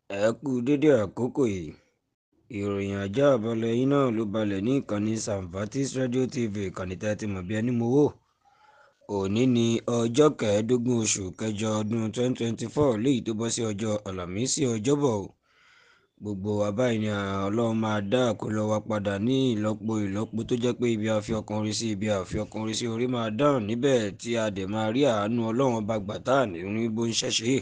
ẹ kú dédé àkókò yìí ìròyìn ajá àbálẹ̀ yín náà ló balẹ̀ ní ìkànnì Sambatis Radio TV ìkànnì tẹ́ ti mọ̀ bí ẹni mowó òní ni ọjọ́ kẹẹ̀ẹ́dógún oṣù kẹjọ ọdún 2024 léyìí tó bọ́ sí ọjọ́ àlàmísì ọjọ́bọ̀ gbogbo wa báyìí ni ọlọ́run máa dá àkólọ wa padà ní ìlọ́po ìlọ́po tó jẹ́ pé ibi àfi ọkùnrin sí ibi àfi ọkùnrin sí orí máa dáhùn níbẹ̀ tí a dẹ̀ máa rí àánú ọlọ́run bá gbà tá à ní rí bó ń ṣẹ̀ṣẹ̀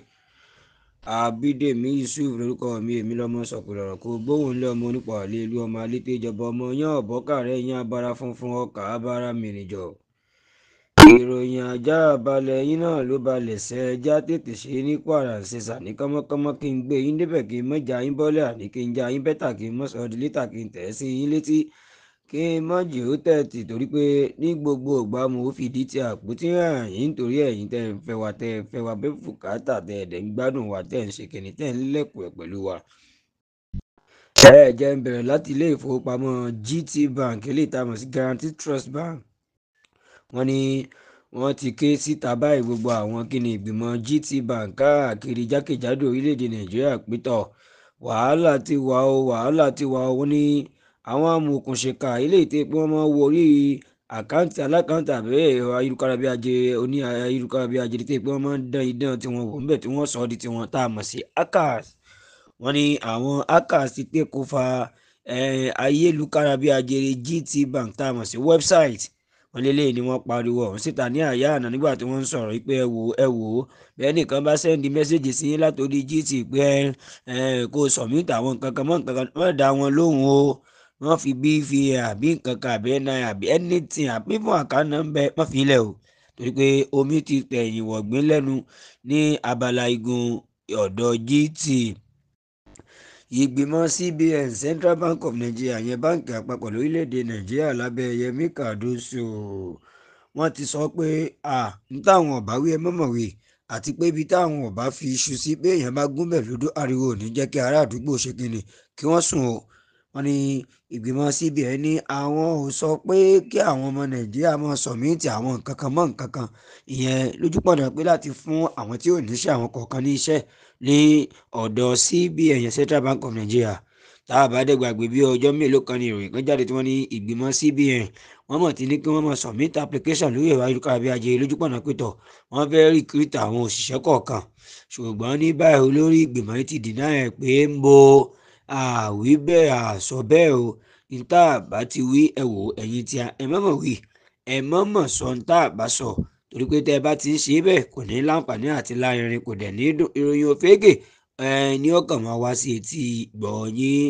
Abídèmí Yusuf lórúkọ mi èmi lọmọ sọkùnrin ọ̀rọ̀ kó gbóhùn lé ọmọ onípa àlè ìlú ọmọ alété ìjọba ọmọ yán ọ̀bọ́kàrẹ́ yán abara funfun ọkà abara mìrìnjọ. ìròyìn ajá balẹ̀ yín náà ló balẹ̀ sẹ́ ẹjá tètè ṣe ní kwara ṣẹṣà ní kánmọ́kánmọ́ kí n gbé yín débẹ̀ kí n mọ́jà yín bọ́lẹ̀ àní kí n já yín bẹ́tà kí n mọ́ sọ di lítà kí n tẹ̀ sí yín létí kí n mọ́ jì ó tẹ̀tì torí pé ní gbogbo ìgbà mo fìdí ti àpótí hàn yín nítorí ẹ̀yin tẹ́ ń fẹ́ wa tẹ́ ń fẹ́ wa bẹ́ẹ̀ fùkátà tẹ́ ẹ̀dẹ̀ ń gbádùn wa tẹ́ ń ṣe kìnnì tẹ́ ń lẹ́kùn ẹ̀ pẹ̀lú wa. ẹ jẹ́ ń bẹ̀rẹ̀ láti ilé ìfowópamọ́ GT Bank eléyìí tá a mọ̀ sí Guaranty Trust Bank wọ́n ní wọ́n ti ké síta báyìí gbogbo àwọn kíni ìgbìmọ̀ GT Bank káàkiri jákèjádò orílẹ̀-èdè Nàìjíríà pétọ̀ wàhálà ti wà ó wàhálà ti wà ó wọ́n ní àwọn amòòkùnṣèkà ilé ìtẹ́ pé wọ́n máa ń wo orí àkáǹtì alákáǹtì àbẹ́ ẹ̀rọ ayélujára bí ajere oní ayélujára bí ajere tẹ́ pé wọ́n máa ń dán idán tí wọ́n wò ńbẹ̀ tí wọ́n sọ ọ́ di tiwọn tá a mọ̀ sí hackers wọ́n ní àwọn hackers ti tẹ́ kó fa ayélujára bí ajere GT Bank tá a mọ̀ sí website wọ́n lélẹ̀ ni wọ́n pariwo ọ̀hún síta ní àyà àná nígbà tí wọ́n ń sọ̀rọ̀ pé ẹ wò ẹ wò ó bẹ́ẹ̀ nìkan bá sẹ́ndí mẹ́sẹ̀gì sí yín látòrí GT pé ẹ kó sọ̀mítà àwọn nǹkan kan mọ́ nǹkan kan wọ́n dá wọn lóhùn o wọ́n fi bí fi àbí nǹkan kan àbí ẹ̀nà àbí anything àbí fún àkànnà ń bẹ wọ́n fi lẹ̀ o torí pé omi ti tẹ̀yìn wọ̀gbìn lẹ́nu ní abala igun ọ̀dọ̀ GT ìgbìmọ̀ CBN Central Bank of Nigeria yẹn báǹkì àpapọ̀ lórílẹ̀‐èdè Nàìjíríà lábẹ́ Yẹmí Cardoso wọ́n ti sọ pé à ń táwọn ọ̀bá wí ẹ mọ̀mọ̀ wí àti pé ibi táwọn ọ̀bá fi iṣu sí pé èèyàn bá gúnbẹ̀ lódó ariwo ò ní jẹ́ kí ará àdúgbò ṣe kíni kí wọ́n sùn o wọ́n ní ìgbìmọ̀ CBN ní àwọn ò sọ pé kí àwọn ọmọ Nàìjíríà máa sọ̀míìtì àwọn nǹkan kan mọ́ nǹkan kan ìyẹn lójúpọ̀nà pé láti fún àwọn tí ò níṣẹ́ àwọn kọ̀ọ̀kan ní iṣẹ́ ní ọ̀dọ̀ CBN yẹn Central Bank of Nigeria tá a bá dẹ̀ gbàgbé bí ọjọ́ mélòó kan ní ìròyìn kan jáde tí wọ́n ní ìgbìmọ̀ CBN wọ́n mọ̀ tí ní kí wọ́n máa submit application lórí ẹ̀rọ ayélujára bí ajé lójúpọ̀nà pétọ̀ wọ́n fẹ́ recruit àwọn òṣìṣẹ́ kọ̀ọ̀kan ṣùgbọ́n ní báyìí olórí ìgbìmọ̀ yìí ti deny ẹ̀ pé ń bo àwí bẹ́ẹ̀ àsọ bẹ́ẹ̀ o níta bá ti wí ẹ wò ẹ̀yin tí ẹ mọ̀mọ̀ wí ẹ mọ̀mọ̀ sọ níta bá sọ torí pé tẹ́ ẹ bá ti ń ṣe bẹ́ẹ̀ kò ní láǹfààní àti lárinrin kò dẹ̀ ní ìròyìn òfégè ẹ ní ọkàn máa wá sí etí gbọ̀nyìn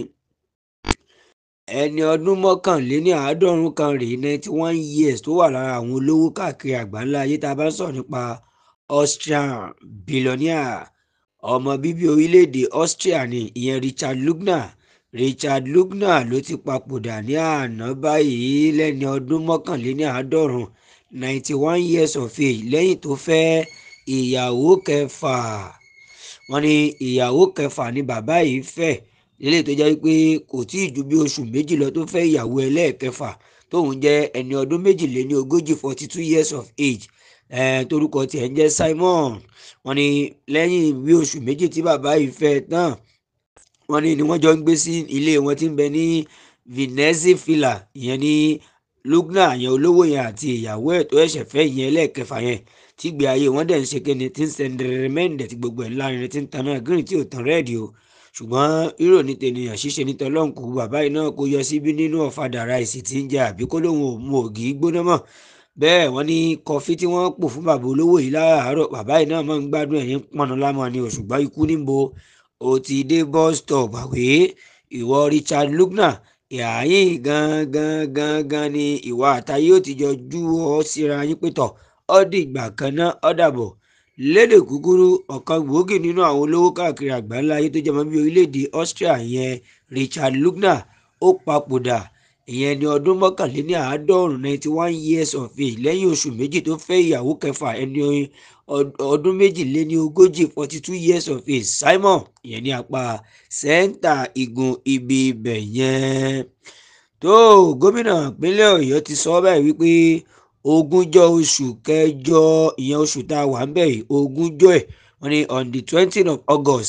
ẹni ọdún mọ́kànléní àádọ́rùn kan rèé ninety one years tó wà lára àwọn olówó káàkiri àgbáńlá ayé tá a bá ń sọ̀rọ̀ nípa Austrian billionaire ọmọ bíbí orílẹ̀-èdè Austria ni ìyẹn Richard Lugner Richard Lugner ló ti papòdà ní àná báyìí lẹ́ni ọdún mọ́kànléní àádọ́rùn ninety one years of age lẹ́yìn tó fẹ́ ìyàwó kẹfà wọ́n ní ìyàwó kẹfà ni bàbá yìí fẹ́ lélẹ̀ tó jẹ́ pé kò tí ì ju bí oṣù méjì lọ tó fẹ́ ìyàwó ẹlẹ́ẹ̀kẹfà tóun jẹ́ ẹni ọdún méjìléní ogójì forty two years of age eh, torúkọ tiẹ̀ ń jẹ́ Simon wọ́n ní lẹ́yìn bí oṣù méjì tí bàbá yìí fẹ́ tán wọ́n ní ni wọ́n jọ ń gbé sí ilé wọn tí ń bẹ ní Venezia Villa ìyẹn ní Lugner yẹn olówó yẹn àti ìyàwó ẹ̀ tó ẹ̀ṣẹ̀ fẹ́ ìyẹn ẹlẹ́ẹ̀kẹfà yẹn tí gbé ayé wọn dẹ̀ ń ṣe kéde tí ń sẹ́ndẹ̀rẹ̀ mẹ́ǹdẹ̀ tí gbogbo ẹ̀ lárinrin tí ń taná green tí ò tán rẹ́ẹ̀dì o ṣùgbọ́n rírò ní tènìyàn ṣíṣe ní tọ́lọ́hún kù bàbá yìí náà kó yọ síbí nínú ọ̀fadà ráìsì tí ń jẹ àbí kó lóun ò mu ògì gbóná mọ́ bẹ́ẹ̀ wọ́n ní kọfí tí wọ́n pò fún bàbá olówó yìí láàárọ̀ bàbá yìí náà máa ń gbádùn ẹ̀yìn pọnà lámọ́ ni òṣùgbọ́n ikú níbo ó ti dé bus stop àwé ìwọ Richard Lugner ìhàyìn gangan gangan ni ìwà àtàyè ó ti jọ jú ọ síra yín pétọ̀ ó di ìgbà kan náà ó dàbọ̀ lédè kúkúrú ọ̀kan gbòógì nínú àwọn olówó káàkiri àgbáńlá ayé tó jẹ́ mọ́ bí orílẹ̀-èdè Austria yẹn Richard Lugner ó papòdà ìyẹn ní ọdún mọ́kànléní àádọ́rùn ninety one years of age lẹ́yìn oṣù méjì tó fẹ́ ìyàwó kẹfà ẹni ọdún méjìléní ogójì forty two years of age Simon ìyẹn ní apá sẹ́ńtà igun ibi ibẹ̀ yẹn tó gómìnà ìpínlẹ̀ Ọ̀yọ́ ti sọ báyìí wípé ogúnjọ́ oṣù kẹjọ ìyẹn oṣù tá a wà ń bẹ̀ yìí ogúnjọ́ ẹ̀ wọ́n ní on the twentieth of August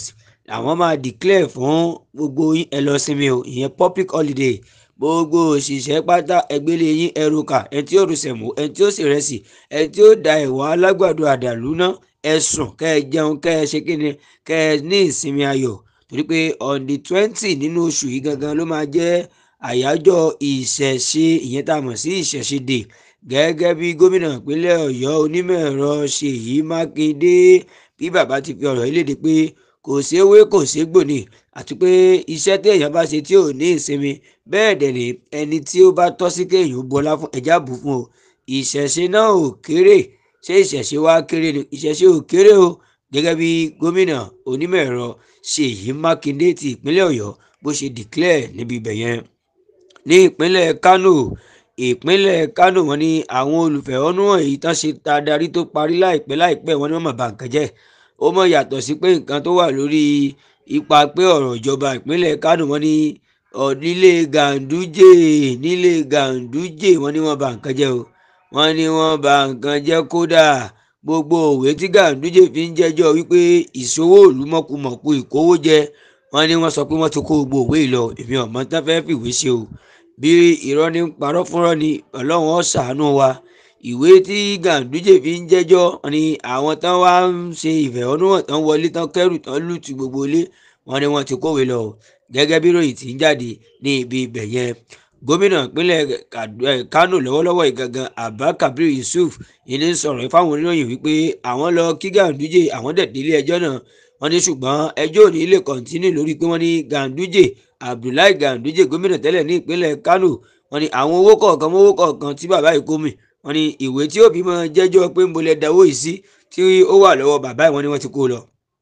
àwọn máa declare fún gbogbo yín ẹ lọ sinmi o ìyẹn public holiday gbogbo òṣìṣẹ́ pátá ẹgbẹ́lẹ́ yín ẹrù kà ẹ tí ó rù sẹ̀mú ẹ tí ó sì rẹsì ẹ tí ó da ẹ̀wà alágbàdo àdàlú ná ẹ sùn kẹ́ ẹ jẹun kẹ́ ẹ ṣe kíni kẹ́ ẹ ní ìsinmi ayọ̀ torí pé on the twenty nínú oṣù yìí gangan ló máa jẹ́ àyájọ́ ìṣẹ̀ṣe ìyẹn tá a mọ̀ sí ìṣẹ̀ṣe day gẹ́gẹ́ bí gómìnà ìpínlẹ̀ ọ̀yọ́ onímọ̀ ẹ̀rọ ṣèyí mákindé bí bàbá ti fi ọ̀rọ̀ yìí léde pé kò séwé kò ségbò ni àti pé iṣẹ́ tí èèyàn bá ṣe tí ò ní ìsinmi bẹ́ẹ̀ dẹ̀ ni ẹni tí ó bá tọ́ sí kéèyàn bọlá fún ẹja bù fún o ìṣẹ̀ṣe náà ò kéré ṣé ìṣẹ̀ṣe wá kéré ni ìṣẹ̀ṣe ò kéré o gẹ́gẹ́ bí gómìnà onímọ̀ ẹ̀rọ ṣèyí mákindé ti ìpínlẹ̀ ọ̀yọ́ bó ṣe declare níbi ibẹ̀ yẹn ní ìpínlẹ̀ kánò ìpínlẹ̀ kánò wọn ni àwọn olùfẹ̀hónúhàn èyí tán ṣe ta darí tó parí láìpẹ́ láìpẹ́ wọn ni wọ́n mọ̀ bá nǹkan jẹ́ ó mọ̀ yàtọ̀ sí pé nǹkan tó wà lórí ipa pé ọ̀rọ̀ ìjọba ìpínlẹ̀ kánò wọn ni nílé gàǹdújè nílé gàǹdújè wọn ni wọ́n bá nǹkan jẹ́ o wọ́n ní wọ́n bá nǹkan jẹ́ kódà gbogbo òwe tí gàǹdújè fi ń jẹ́jọ́ wípé ìṣòwò òlú mọ̀kùmọ̀kù ìkówójẹ wọ́n ní wọ́n sọ pé wọ́n ti kó gbogbo òwe yìí lọ èmi ọ̀mọ́ tán fẹ́ fìwé ṣe o bí irọ́ ní parọ́ fúnrọ́ ni ọlọ́run ó ṣàánú wa ìwé tí gàǹdújè fi ń jẹ́jọ́ ni àwọn tán wá ń ṣe ìfẹ̀hónúhàn tán wọlé tán kẹ́rù tán lùtù gbogbo ilé wọn ni wọ́n ti kówé lọ gẹ́gẹ́ bí ròyìn tí ń jáde ní ibi ibẹ̀ yẹn gómìnà ìpínlẹ̀ kánò lọ́wọ́lọ́wọ́ ìgangan abba kabir yusuf ìní sọ̀rọ̀ fáwọn oníròyìn wípé àwọn lọ kí gàǹdújè àwọn dẹ̀ délé ẹjọ́ náà wọ́n ní ṣùgbọ́n ẹjọ́ ò ní lè kọ̀ǹtínú lórí pé wọ́n ní gàǹdújè abdullahi gàǹdújè gómìnà tẹ́lẹ̀ ní ìpínlẹ̀ kánò wọ́n ní àwọn owó kọ̀ọ̀kan mówó kọ̀ọ̀kan tí bàbá yìí kó mi wọ́n ní ìwé tí òbí máa jẹ́jọ́ pé ń bolẹ̀ dáwó yìí sí tí ó wà lọ́wọ́ bàbá yìí wọ́n ní wọ́n ti kó lọ.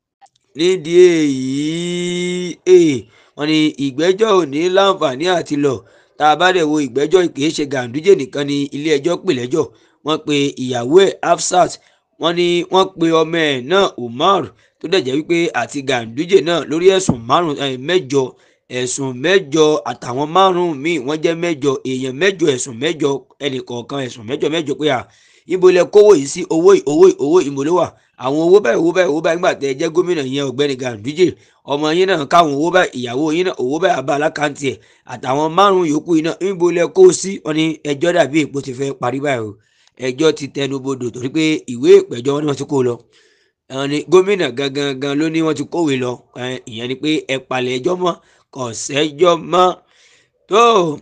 nídìí èyí wọ́n ní ìgbẹ́jọ́ ò ní láǹfààní àti lọ tá a bá dẹ̀ wo ìgbẹ́jọ́ kìí ṣe gàǹdújè nìkan ni ilé ẹjọ́ pè lẹ́jọ́ wọ́n pe ìyàwó ẹ̀ hafsat wọ́n ní wọ́n pe ọmọ ẹ̀ náà umar tó dẹ̀ jẹ́ wípé àti gàǹdújè náà lórí ẹ̀sùn márùn mẹ́jọ ẹ̀sùn mẹ́jọ àtàwọn márùn-ún míì wọ́n jẹ́ mẹ́jọ èèyàn mẹ́jọ ẹ̀sùn mẹ́jọ ẹnì kọ̀ọ̀kan ẹ̀sùn mẹ́jọ mẹ́jọ pé à ibo lẹ kówó yìí sí owó owó owó ìmọ̀lẹ́ wà àwọn owó báyìí owó báyìí owó báyìí nígbà tẹ jẹ́ gómìnà yẹn ọ̀gbẹ́ni gàǹdújè ọmọ yín náà káwọn owó báyìí ìyàwó yín náà owó báyìí abá alákàntì ẹ̀ àtàwọn márùn-ún yòókù yìí náà ibo lẹ kó sí wọn ni ẹjọ́ dàbí èpo ti fẹ́ parí báyìí o ẹjọ́ ti tẹnu bodò torí pé ìwé ìpẹ̀jọ́ wọn ni wọ́n ti kó lọ ni gómìnà gangan gan ló ní wọ́n ti kówé lọ ìyẹn ni pé ẹ palẹ̀ ẹjọ́ mọ́ kò sẹ́jọ́ mọ́ tó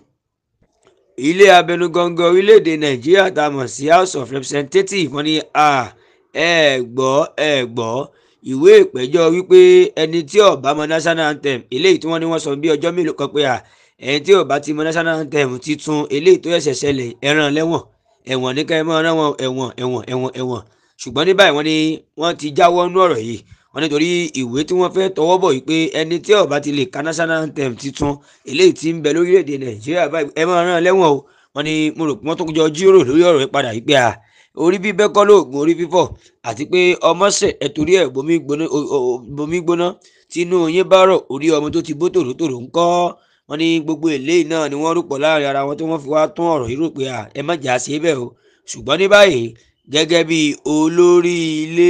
ilé abẹnugangan orílẹ̀-èdè nàìjíríà tá a mọ̀ sí house of representatives wọ́n ní ẹ gbọ́ ẹ gbọ́ ìwé ìpẹ́jọ́ wípé ẹni tí ó bá mọ national anthem eléyìí tí wọ́n ní wọ́n sọ bí ọjọ́ mélòó kan pé ẹni tí ó bá ti mọ national anthem titun eléyìí tó ẹ̀ṣẹ̀ ṣẹlẹ̀ ẹran lẹ́wọ̀n ẹ̀wọ̀n ní ká ẹ mọ́ ọ́n wọn ẹ̀wọ̀n ẹ̀wọ̀n ẹ̀wọ̀n ẹ̀wọ̀n ṣùgbọ́n ní báyìí wọ́n ní wọ́n ti jáwọ́ nú ọ̀rọ̀ yìí wọ́n nítorí ìwé tí wọ́n fẹ́ tọwọ́ bọ̀ wípé ẹni tí ó bá ti lè ka national anthem titun eléyìí tí ń bẹ lórílẹ̀‐èdè nàìjíríà báyìí ẹ máa rán lẹ́wọ̀n o wọ́n ní mo rò pé wọ́n tó jọ jíròrò lórí ọ̀rọ̀ yìí padà wípé à orí bíbẹ́ kọ́ lóògùn orí fífọ́ àti pé ọmọ sẹ̀ ẹ̀ torí ẹ̀ bomi gbóná tínú yín bá rọ̀ orí ọmọ tó ti bó tòrótòró ń kọ́ wọ́n ní gbogbo eléyìí náà ni wọ́n rúpọ̀ láàrin ara wọn tí wọ́n fi wá tún ọ̀rọ̀ yìí rò pé à ẹ má jà sí bẹ́ẹ̀ o ṣùgbọ́n ní báyìí gẹ́gẹ́ bí olórí ilé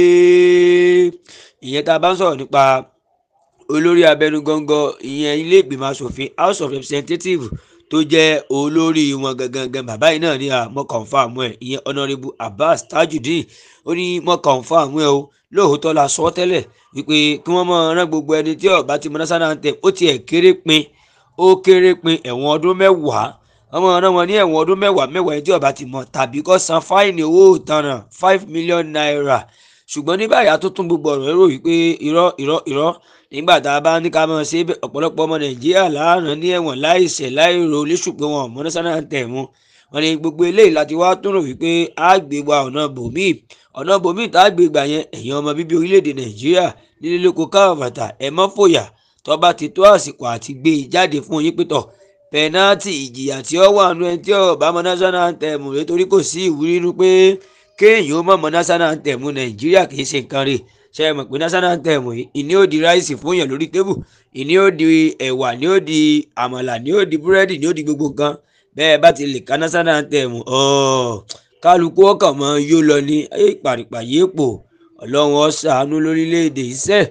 ìyẹn tá a bá ń sọ̀rọ̀ nípa olórí abẹnugangan ìyẹn ilé ìgbìmọ̀ asòfin house of representatives tó jẹ́ olórí wọn gangan bàbá yìí náà ní àmọ́ kọ̀ǹfàmù ẹ̀ ìyẹn honourable abbas tajudeen ó ní mọ́ kọ̀ǹfàmù ẹ̀ o lóòótọ́ la sọ tẹ́lẹ̀ wípé kí wọ́n mọ̀ rán gbogbo ẹni tí ó bá ti mọ national anthem ó tiẹ̀ kéré pin ó kéré pin ẹ̀wọ̀n ọdún mẹ́wàá ọmọ ọ̀ràn wọn ní ẹ̀wọ̀n ọdún mẹ́wàá mẹ́wàá ẹni tí ó bá ti mọ̀ tàbí kó san fáìní owó ìtanràn five million naira ṣùgbọ́n ní báyìí àtúntún gbogbo ọ̀rọ̀ èrò wípé irọ́ irọ́ irọ́ nígbà tá a bá ní ká mọ̀ ṣe ọ̀pọ̀lọpọ̀ ọmọ nàìjíríà láàrán ní ẹ̀wọ̀n láìṣẹ̀ láìro léṣù pé wọn mọ national anthem wọn ni gbogbo eléyìí láti wá tún rò wípé a gbé wa ọ̀nà bòmíì ọ̀nà bòmíì tá a gbé gbà yẹn ẹ̀yin ọmọ bíbí orílẹ̀-èdè nàìjíríà nílé lóko káàbàtà ẹ̀ mọ́ fòyà tọ́ba ti tó àsìkò àti gbé e jáde fún yín pẹ́tọ̀ pẹ̀nátì ìjìyà tí ó wà nù ẹni tí ó bá mọ national anthem rẹ̀ torí kò sí ìwúrí nínú pé kéèyàn ó mọ̀ mọ́ national anthem nàìjíríà kì í ṣe nǹkan rẹ̀ ṣe é mọ̀ pé national anthem yìí ìní ó di ráìsì fún yàn lórí tébù ìní ó di ẹ̀wà ní ó di àmàlà ní ó di búrẹ́dì ní ó di gbogbo nǹkan bẹ́ẹ̀ bá ti lè ka national anthem kálukú ọkàn mọ́ yó lọ ní ayé ìpàrìpà yéèpò ọlọ́run ó ṣàánú lórílẹ̀‐èdè iṣẹ́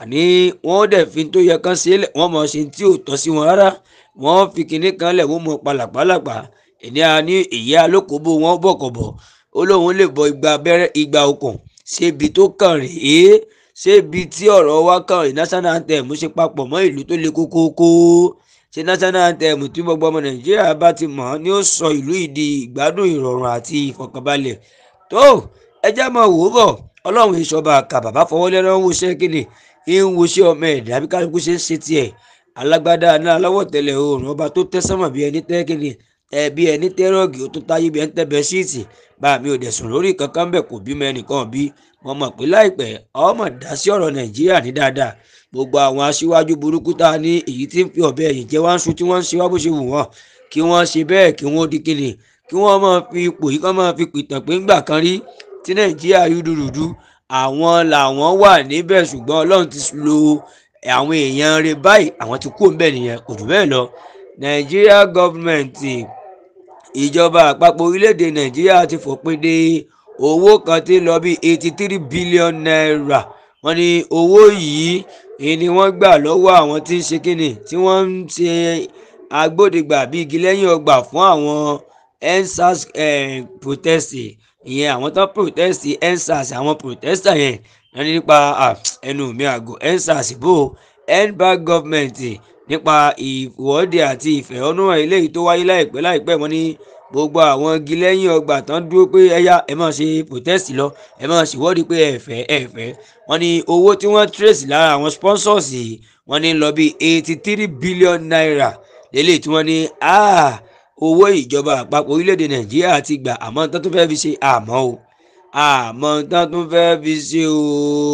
àní wọ́n dẹ̀ fi tó yẹ kán sílẹ̀ wọ́n mọ̀ ṣe tí ò tọ́ sí wọn rárá wọ́n fi kinní kan lẹ̀ wọ́n mọ̀ palàpalàpà ẹni a ní ìyá alókòbó wọn bọ̀kọ̀bọ̀ ó lóun lè bọ igba abẹ́rẹ́ igba okùn ṣébi tó kàn rèé ṣébi tí ọ̀rọ̀ wa kàn rèé national anthem ṣe papọ̀ mọ́ ìlú tó le kókókó ṣe national anthem tí gbogbo ọmọ nàìjíríà bá ti mọ̀ ni ó sọ ìlú yìí di ìgbádùn ìrọ̀rùn àti ìfọ̀kànbalẹ̀ tó ẹjẹ́ máa wò ó bọ̀ ọlọ́run ìṣọba àkà bàbá fọwọ́ lẹ́nu ń woṣẹ́ kíni ń woṣẹ́ ọmọ ẹ̀dá bí kálukú ṣe ń ṣe tiẹ̀ alágbádá náà aláwọ̀ tẹ̀lẹ̀ oòrùn ọba tó tẹ́ sánmọ̀ bí ẹni tẹ́ kíni ẹ bí ẹni tẹ́rọ̀gì ó tó táyé bí ẹni tẹ́bẹ̀ síìtì bá mi ò dẹ̀ sùn lórí kankan bẹ̀ kò bímọ ẹnìkan bí wọn mọ̀ pé láìpẹ́ ọmọ dá sí ọ̀rọ̀ nàìjíríà ní dáadáa gbogbo àwọn aṣíwájú burúkú tá a ní èyí tí ń fi ọ̀bẹ ẹ̀yìn jẹ́ wá ń sun tí wọ́n ń ṣe wá bó ṣe wù wọ́n kí wọ́n ṣe bẹ́ẹ̀ kí wọ́n di kíni kí wọ́n máa fi ipò yìí kán máa fi pìtàn pé ńgbà kan rí tí nàìjíríà rúdurùdu àwọn làwọn wà níbẹ̀ ṣùgbọ́n ọlọ́run ti lo àwọn èèyàn rẹ̀ báyìí àwọn ti kú òǹbẹ̀ nìyẹn kò jù bẹ́ẹ̀ lọ nàìjíríà gọ́ọ̀mẹ̀ntì ìjọba àpapọ̀ orílẹ̀-èdè nàìjíríà ti fòpin de owó kan tí lọ bí eighty three billion naira wọ́n ní owó yìí ni wọ́n gbà lọ́wọ́ àwọn tí ń ṣe kíni tí wọ́n ń ṣe agbódegbà bíi igi lẹ́yìn ọgbà fún àwọn endsars protest ìyẹn àwọn tó protest endsars àwọn protester yẹn wọ́n ní nípa ẹnu mi àgọ́ endsars bò endback government nípa ìwọ́de àti ìfẹ̀hónúhàn eléyìí tó wáyé láìpẹ́ láìpẹ́ wọ́n ní gbogbo àwọn igi lẹ́yìn ọgbà tán dúró pé ẹ̀yà ẹ̀ máa ṣe protest lọ ẹ̀ máa ṣèwọ́de pé ẹ̀fẹ́ ẹ̀fẹ́ wọ́n ní owó tí wọ́n trace lára àwọn sponsors yìí wọ́n ní lọ bí eighty three billion naira lélẹ̀ tí wọ́n ní owó ìjọba àpapọ̀ orílẹ̀-èdè nàìjíríà ti gbà àmọ́ tán tó fẹ́ fi ṣe àmọ́ o àmọ́ tán tó fẹ́ fi ṣe o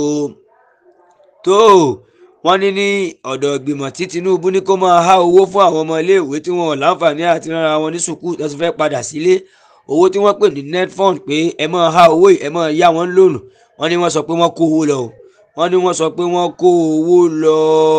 tó wọ́n ní ní ọ̀dọ̀ ìgbìmọ̀ tí tinubu ní kó máa há owó fún àwọn ọmọ iléèwé tí wọn ò láǹfààní àti rárá wọn ní sùkúù tó ti fẹ́ padà sílé owó tí wọ́n pè ní netfund pé ẹ máa há owó ẹ máa yá wọn lónìí wọ́n ní wọ́n sọ pé wọ́n kó owó lọ wọ́n ní wọ́n sọ pé wọ́n kó owó lọ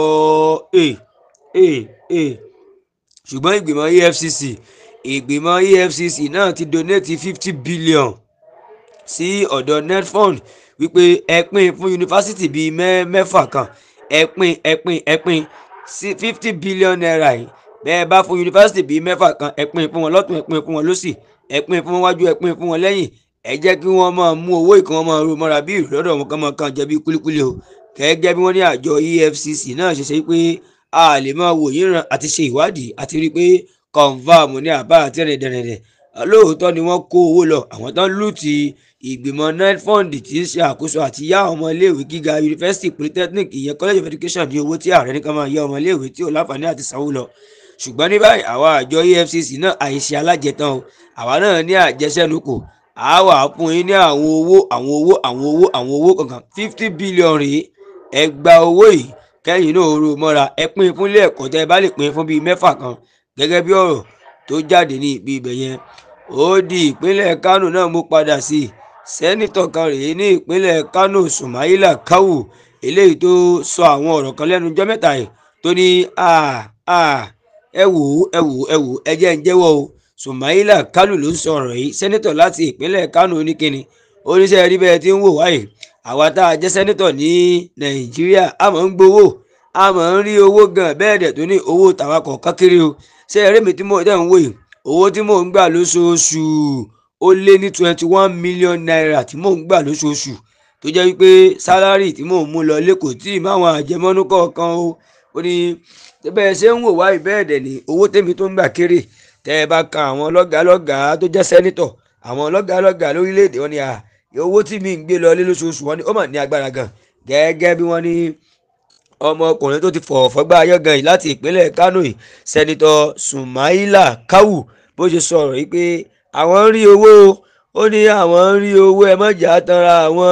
ṣùgbọ́n ìgbìmọ̀ efcc ìgbìmọ̀ efcc náà ti donate fifty billion sí ọ̀dọ̀ netfund wípé ẹ pín fún yunifásitì bíi mẹ́fà kan ẹ pín ẹ pín ẹ pín sí fifty billion naira yìí bẹ́ẹ̀ bá fún yunifásitì bíi mẹ́fà kan ẹ pín fún wọn lọ́tún ẹ pín fún wọn lọ́sì ẹ pín fún wọn wájú ẹ pín fún wọn lẹ́yìn ẹ jẹ́ kí wọ́n máa mú owó ìkan wọn máa ro mọ́ra bí ìrọ́dọ̀ wọn kan máa kàn jẹ́ bí kúlíkúlí o gẹ́gẹ́ bí wọ́n ní àjọ efcc náà ṣe ṣe pé a lè máa wò yín ràn àti ṣe ìwádìí àti rí i pé confam ní àbá àti rìndìnrìndìn lóòótọ́ ni wọ́n kó owó lọ àwọn tán lù ti ìgbìmọ̀ netfund tí ń ṣe àkóso àti yá ọmọ iléèwé gíga university polytechnic ìyẹn college of education ní owó tí ààrẹ nìkan máa yá ọmọ iléèwé tí ò láǹfààní àti sanwó lọ ṣùgbọ́n ní báyìí àwa àjọ efcc náà àìṣe alájẹtàn o àwa náà ní àjẹsẹ́nukò àwa fún yín ní àwọn owó àwọn owó àwọn owó àwọn owó kankan fifty billion rèé ẹ gba owó yìí kẹ́yìn náà ro mọ́ra ẹ pín fún ilé ẹ̀kọ́ tẹ́ ẹ bá lè pín fún bíi mẹ́fà kan gẹ́gẹ́ bí ọ̀rọ̀ tó jáde ní ibi ibẹ̀ yẹn ó di ìpínlẹ̀ kánò náà mú padà sí i sẹ́nitọ̀ kan rèé ní ìpínlẹ̀ kánò sumaila kawu eléyìí tó sọ àwọn ọ̀rọ̀ kan lẹ́nu ọjọ́ mẹ́ta yìí tó ní ẹ wò ó ẹ wò ó ẹ wò ó ẹ jẹ́ ń jẹ́wọ́ o sumaila kalu ló ń sọ ọ̀rọ̀ yìí sẹ́nitọ̀ láti ìpínlẹ̀ kánò oníkíni oníṣẹ́ rí bẹ́ẹ̀ tí ń wò wáyé àwa tá a jẹ́ sẹ́nitọ̀ ní nàìjíríà a máa ń gbowó a máa ń rí owó gan bẹ́ẹ̀ dẹ̀ tó ní owó tàwa kọ̀ọ̀kan kiri o ṣé ẹ̀rí mi tí mo dẹ̀ ń wò yìí owó tí mò ń gbà lóṣooṣù ó lé ní twenty one million naira tí mò ń gbà lóṣooṣù tó jẹ́ wípé sálárì tí mò ń mú lọ lẹ́kọ̀ọ́ tí ìmáwọn àjẹmọ́nú kọ̀ọ̀kan o ó ní bẹ́ẹ̀ ṣe ń wò wáyé bẹ́ẹ̀ dẹ̀ ní owó tèmi tó ń gbà kéré tẹ́ ẹ bá kan àwọn lọ́gàálọ́gàá tó jẹ́ sẹ́nitọ̀ àwọn lọ́gàálọ́gàá lórílẹ̀‐èdè wọn ni à owó tí mi ń gbé lọ lé lóṣooṣù wọn ni ó mà ní agbára gan gẹ́gẹ́ bí wọ́n ní ọmọkùnrin tó ti fọ̀ fọ́gbà ayọ́gan yìí láti ìpínlẹ̀ kánò yìí sẹ́nitọ̀ sumaila kawu bó ṣe sọ̀rọ̀ yìí pé àwọn ń rí owó ó ní àwọn ń rí owó ẹ mọ̀jà tanra àwọn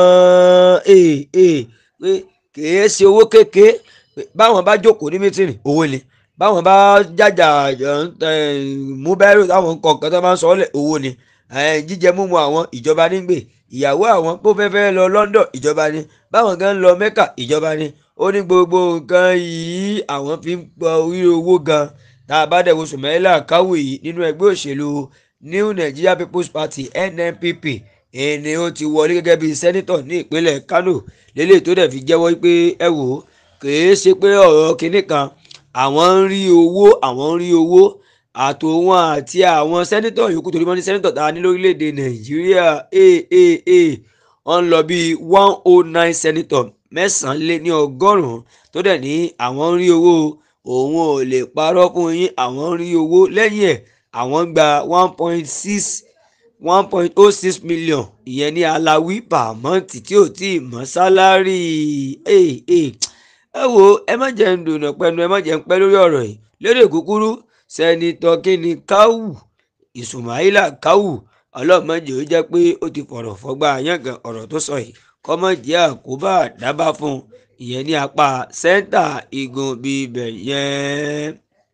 pé kìí ṣe owó kékeré báwọn bá jókòó ní mítìrì owó ni báwọn bá jàjà mú bẹ́rù táwọn kọ̀ọ̀kan tó máa ń sọ ọ́ lẹ̀ owó ni jíjẹ múmu àwọn ìjọba nígbè ìyàwó àwọn kó fẹ́fẹ́ lọ London ìjọba ni báwọn gan lọ Mecca ìjọba ni ó ní gbogbo nǹkan yìí àwọn fi ń gbọ́ orí owó gan tá a bá dẹ̀ wo Sùmẹ́lá Káwù yìí nínú ẹgbẹ́ òṣèlú New Nigeria People's Party NNPP ẹni ó ti wọlé gẹ́gẹ́ bíi sẹ́nitọ̀ ní ìpínlẹ̀ Kano lélẹ̀ tó dẹ̀ fi jẹ́wọ́ pé ẹ wò ó kìí ṣe pé ọ̀rọ̀ kinní kan àwọn ń rí owó àwọn ń rí owó àtòwọn àti àwọn sẹ́nítọ̀ yòókù torí wọ́n ní sẹ́nítọ̀ tá a ní lórílẹ̀‐èdè nàìjíríà aaa wọ́n ń lọ bíi one oh nine sẹ́nítọ̀ mẹ́sàn-án lé ní ọgọ́rùn-ún tó dẹ̀ ní àwọn ń rí owó òun ò lè parọ́ fún yín àwọn ń rí owó lẹ́yìn ẹ̀ àwọn ń gba one point six one point oh six million ìyẹn ní aláwí pàmọ́ǹtì tí ò tí ì mọ́ sálárì ẹ wo ẹ má jẹ́ ń dùnà pẹ́nu ẹ má jẹ́ ń pẹ́ lórí ọ̀rọ̀ yìí lédè kúkúrú sẹ́nitọ́ kínní káwù ìsùmáìlà káwù ọlọ́mọdé ó jẹ́ pé ó ti fọ̀rọ̀ fọ́gbà yàngàn ọ̀rọ̀ tó sọ yìí kọ́mọ̀jì àkóbá dábàá fún un ìyẹn ní apá sẹ́ńtà igun bíbẹ̀ yẹn.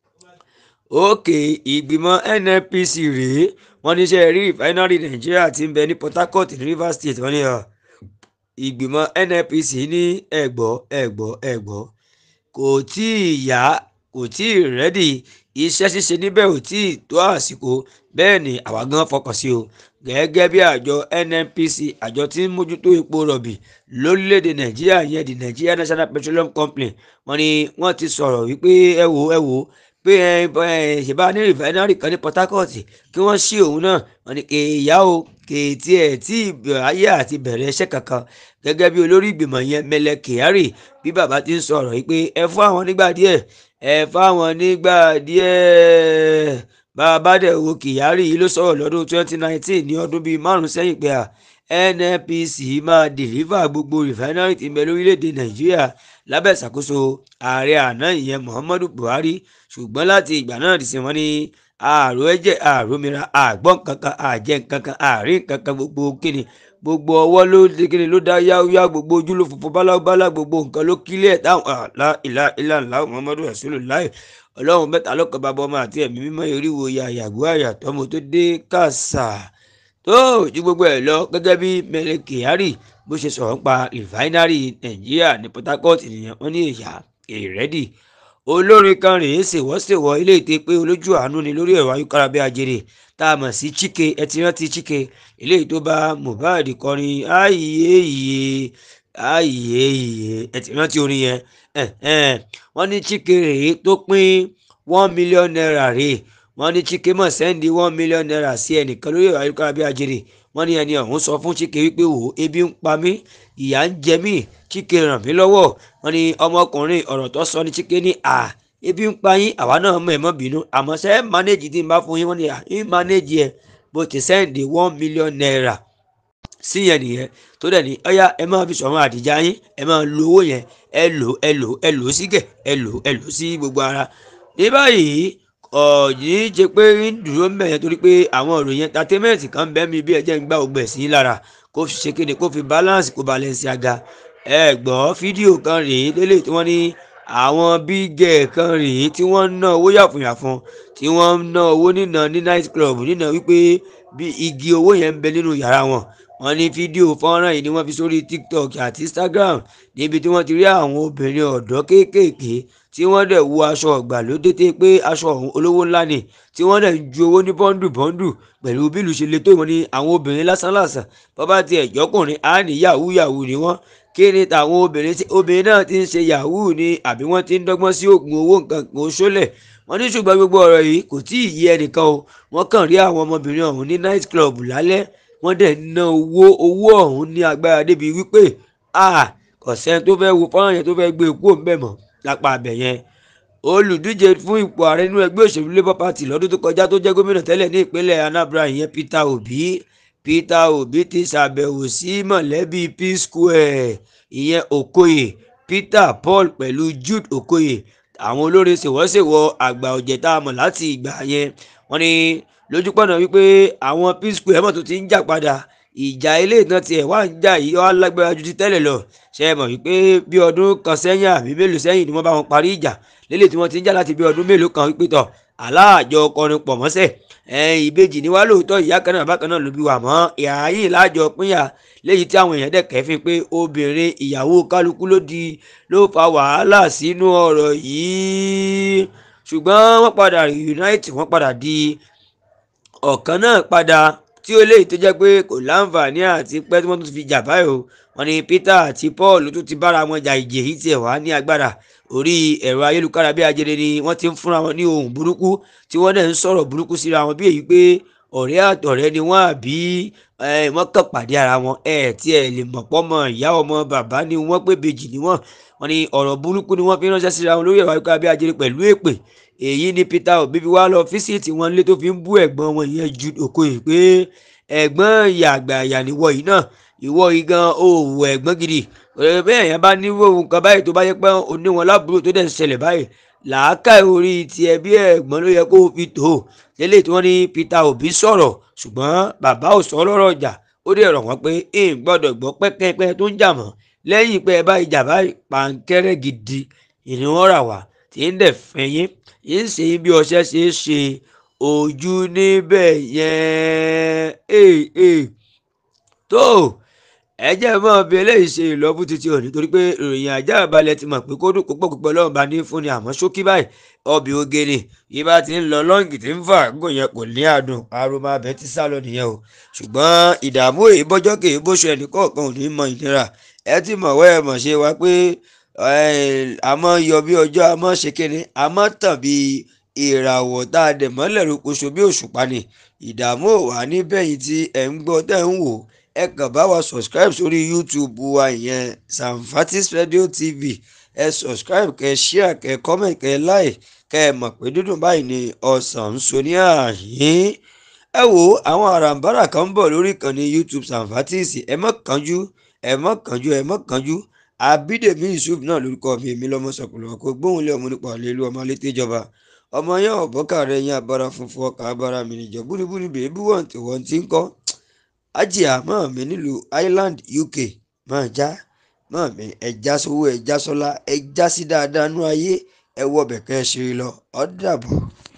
òkè ìgbìmọ̀ nnpc rèé wọ́n ní sẹ́ rí rìfáínárì nàìjíríà ti ń bẹ ní port harcourt ní rivers state wọ́n ní ìgbìmọ̀ nnpc ní ẹ̀gbọ́ ẹ̀gbọ́ ẹ̀gbọ́ kò tí ì yá kò tí ì rẹ́dì iṣẹ́ ṣíṣe níbẹ̀ ò tí ì tó àsìkò bẹ́ẹ̀ ni àwa gan fọkàn sí o gẹ́gẹ́ bí àjọ nnpc àjọ tí ń mójútó epo rọ̀bì lórílẹ̀‐èdè nàìjíríà yẹn di nigeria national petroleum company wọ́n ní wọ́n ti sọ̀rọ̀ wípé ẹ wò ẹ wò pé ẹ ṣèbá ní rìfáínárì kan ní port harcourt kí wọ́n ṣí òun náà wọ́n ní kéèyà o kéètì ẹ̀ tí ayé àti bẹ̀rẹ̀ iṣẹ́ kankan gẹ́gẹ́ bí olórí ìgbìmọ̀ yẹn mẹlẹ kyari bí bàbá ti ń sọ̀rọ̀ yìí pé ẹ fún àwọn nígbà díẹ̀ ẹ fáwọn nígbà díẹ̀ bàbá dẹ̀ wo kyari yìí ló sọ̀rọ̀ lọ́dún 2019 ní ọdún bíi márùn sẹ́yìn pé à nnpc máa dìlífà gbogbo rìfáínárì tí ń bẹ lórílẹ̀‐èdè nàìjíríà lábẹ́ ìṣàkóso ààrẹ àná ìyẹn muhammadu buhari ṣùgbọ́n láti ìgbà náà ti sìn wọ́n ní ààrò ẹ̀jẹ̀ ààrò mìíràn àgbọ̀n kankan àjẹ́ kankan àárín kankan gbogbo kíni gbogbo ọwọ́ ló dé kíni ló dá yáwúyá gbogbo ojú ló funfun bálábálá gbogbo nǹkan ló kílẹ̀ táwọn àlá ìlà ìlà ńlá muhammadu rasulullah ọlọ́run mẹ́ta lọ́kàn bàbá ọmọ àti ẹ̀mí mímọ́ oríwo ya àyàgbó àyàtọ́ mo tó dé kàṣà tó ju gbogbo ẹ̀ lọ gẹ́gẹ́ bí mẹ́lẹ̀ kyari bó ṣe sọ̀rọ̀ pa rìfáínárì nàìjíríà ní port harcourt nìyẹn wọ́n ní ìyá èrèdì olórin kan rèé ṣèwọ́ṣèwọ́ ilé ìtẹ́ pé olójú àánú ni lórí ẹ̀rọ ayélujára bí ajere tá a mọ̀ sí chike ẹ ti rántí chike eléyìí tó bá mohbad kọrin ààyè ìyè ààyè ìyè ẹ ti rántí orin yẹn wọ́n ní chike rèé tó pín one million naira rèé wọ́n ní chike mọ̀ sẹ́ndí one million naira sí ẹnìkan lórí ẹ̀rọ ayélujára bí ajere wọ́n ní ẹni ọ̀hún sọ fún chike wípé wò ebi ń pa mí ìyà ń jẹ mí chike ràn mí lọ́wọ́ wọ́n ní ọmọkùnrin ọ̀rọ̀ tó sọ ní chike ní à ebi ń pa yín àwa náà mọ̀ ẹ́ mọ́ bínú àmọ́ sẹ́ mánéjì tí n bá fún yín wọ́n ní à ń mánéjì ẹ̀ bó ti sẹ́ǹdì one million naira sí yẹn nìyẹn tó dẹ̀ ní ọ̀yá ẹ máa fi sọ̀rọ̀ àdìjà yín ẹ máa lo owó yẹn ẹ lò ẹ lò ẹ lò sí gẹ̀ ẹ lò ẹ lò sí gbogbo ara ní báyìí ọ̀yìn ṣe pé ń dúró ń bẹ̀yẹn torí pé àwọn ìròyìn entertainment kan bẹ́ẹ̀ mi bí ẹjẹ́ ń gbá ògbẹ̀ sí lára kó fi ṣe kéde kó fi balance kó balance aga ẹ gbọ́ fídíò kan rèé lélẹ̀ tí wọ́n ní àwọn bígẹ̀ kan rèé tí wọ́n ń ná owó yàfùnyàfun tí wọ́n ń ná owó nínà ní night club nínà wípé bí igi owó yẹn ń bẹ nínú yàrá wọn wọ́n ní fídíò fọ́nrán yìí ni wọ́n fi sórí tiktok àti instagram níbi tí wọ́n ti rí àwọn obìnrin ọ̀dọ́ kéékèèké tí wọ́n dẹ̀ wo aṣọ ọ̀gbàlódé tẹ́ pé aṣọ ọ̀hún olówó ńlá ni tí wọ́n dẹ̀ ń ju owó ní bọ́ńdù bọ́ńdù pẹ̀lú bí ìlú ṣe le tó ìwọ̀n ní àwọn obìnrin lásánlàsàn bọ́bá ti ẹ̀jọ́kùnrin á ní yahoo yahoo ni wọ́n kí ni tàwọn obìnrin tí obìnrin náà ti ń ṣe yahoo ni àbí wọ́n ti ń dọ́gbọ́n sí oògùn owó nǹkan kan oṣólẹ̀ wọ́n ní ṣùgbọ́n gbogbo ọ̀rọ̀ yìí kò tí ì yé ẹnìkan o wọ́n kàn rí àwọn ọmọbìnrin ọ̀hún ní night club lálẹ́ wọ́n dẹ̀ ná owó owó ọ̀hún ní agbára débi wípé kọ̀sẹ́ tó fẹ́ wo fọ́nrán yẹn tó fẹ́ gbé kúrò ńbẹ̀ mọ́ lápá abẹ̀ yẹn olùdíje fún ipò ààrẹ nínú ẹgbẹ́ òṣèlú labour party lọ́dún tó kọjá tó jẹ́ gómìnà tẹ́lẹ̀ ní ìpínlẹ̀ anambra ìyẹn peter obi peter obi ti ṣàbẹ̀wò sí mọ̀lẹ́bí p square ìyẹn okoye peter paul pẹ̀lú jude okoye àwọn olórin ṣèwọ́ṣèwọ́ àgbà ọ̀jẹ̀ tá a mọ̀ láti ìgbà yẹn wọ́n ní lójúpọ̀nà wípé àwọn p square mọ̀ tó ti ń jà padà ìjà ilé ìtàn tiẹ̀ wá ń jà yìí wá lágbára ju ti tẹ́lẹ̀ lọ ṣe é mọ̀ wípé bí ọdún kan sẹ́yìn àbí mélòó sẹ́yìn ni wọ́n bá wọn parí ìjà lélẹ̀ tí wọ́n ti ń jà láti bí ọdún mélòó kan wípé tọ̀ aláàjọ ọkọrin pọ̀ mọ́sẹ̀ ìbejì ni wá lóòótọ́ ìyá kan náà bákan náà ló bí wà mọ́ ìhà yìí láàjọ pínyà léyìí tí àwọn èèyàn dẹ̀ kẹ́fín pé obìnrin ìyàwó kálukú ló di ló fa wàhálà sínú ọ̀rọ̀ yìí ṣùgbọ́n wọ́n padà reunite wọ́n padà di ọ̀kan náà padà tí ó léyìí tó jẹ́ pé kò láǹfààní àti pẹ́ tí wọ́n tún fi jà báyìí o wọ́n ní Peter àti Paul tó ti bára wọn jà ìjì èyí tiẹ̀ wá ní agbára orí ẹ̀rọ ayélujára bí ajere ni wọ́n ti ń fúnra wọn ní ohun burúkú tí wọ́n dẹ̀ ń sọ̀rọ̀ burúkú síra wọn bí èyí pé ọ̀rẹ́ àtọ̀rẹ́ ni wọ́n àbí wọ́n kàn pàdé ara wọn ẹ̀ tí ẹ̀ lè mọ̀ pọ́ mọ ìyá ọmọ bàbá ni wọ́n pé bèjì ni wọ́n wọ́n ní ọ̀rọ̀ burúkú ni wọ́n fi ránṣẹ́ síra wọn lórí ẹ̀rọ ayélujára bí ajere pẹ̀lú èpè èyí ni Peter Obi fi wá lọ fíṣítì wọn lé tó fi ń bú ẹ̀gbọ́n wọn yẹn ju Okoye pé ẹ̀gbọ́n ìyá àgbà ìyá níwọ̀ yìí náà ìwọ yìí gan òwò ẹ̀gbọ́n gidi bẹ́ẹ̀ yẹn bá níwò nǹkan báyìí tó bá yẹ pé oníwọn lábúrò tó dẹ̀ ń ṣẹlẹ̀ báyìí làákà orí tiẹ̀ bí ẹ̀gbọ́n ló yẹ kó fi tó lélẹ̀ tí wọ́n ní Peter Obi sọ̀rọ̀ ṣùgbọ́n bàbá ò sọ lọ́rọ̀ ọjà ó dẹ̀ rọ̀ wọ́n pé ẹ̀ ń gbọ́dọ̀ gbọ́ pẹ́kẹ́pẹ́ tó ń jà mọ́ lẹ́yìn pé ẹ bá ìjà báyìí pàǹkẹ́rẹ́ gidi ìní wọn rà wá tí ń dẹ̀ fẹ́yìn ń ṣe bí ọṣẹ ṣe é ṣe ojú níbẹ̀ yẹn tó ẹ jẹ́ mọ́ bí eléyìí ṣe ìlọ́bù títí òní torí pé ìròyìn ajá balẹ̀ ti mọ̀ pé kó dùn púpọ̀ púpọ̀ lọ́wọ́ bá ní fúnni àmọ́ ṣókí báyìí ọbẹ̀ ogene yìí bá ti ń lọ lọ́ǹgì tí ń fà gùn yẹn kò ní àdùn aroma abẹ ti sá lọ nìyẹn o ṣùgbọ́n ìdààmú èyí bọ́jọ́ kèé bóṣù ẹnì kọ̀ọ̀kan ò ní mọ ìnira ẹ ti mọ̀ wẹ́ ẹ mọ̀ ṣe wá pé àmọ́ yọ bí ọjọ́ àmọ́ ṣe kéde àmọ́ tàn bí ìràwọ̀ tá a dẹ̀ mọ́lẹ̀ rokoṣo bí òṣùpá ni ìdààmú ò wá níbẹ̀yìn tí ẹ̀ ń gbọ́ tẹ̀ ń wò ẹ kàn bá wa subscribe sórí youtube wa ìyẹn Samfatis Radio TV ẹ subscribe kẹ share kẹ comment kẹ like kẹ mọ̀ pé dúdùn báyìí ni ọ̀sán ń so ní ààyè ẹ wo àwọn àràǹbarà kan ń bọ̀ lórí ìkànnì youtube Samfatis ẹ má kánjú ẹ má kánjú ẹ má kánjú Abídèmí Yusuf náà lórúkọ mi èmi lọmọ sọkùnrin ọkọ gbóhùn lé ọmọ nípa àlelu ọmọ alété ìjọba ọmọ yẹn ọ̀bọ́kà rẹ̀ yẹn abara funfun ọkà abara mi nìjọ búnibúni bèébí wọ̀n tí wọ́n ti ń kọ́ ajia mọ́ mi nílùú Ireland UK máa já mọ́ mi ẹja sówó ẹja sọ́lá ẹja sí dáadáa nú ayé ẹ wọ bẹ̀kẹ́ ṣe lọ ọ́ dàbọ̀.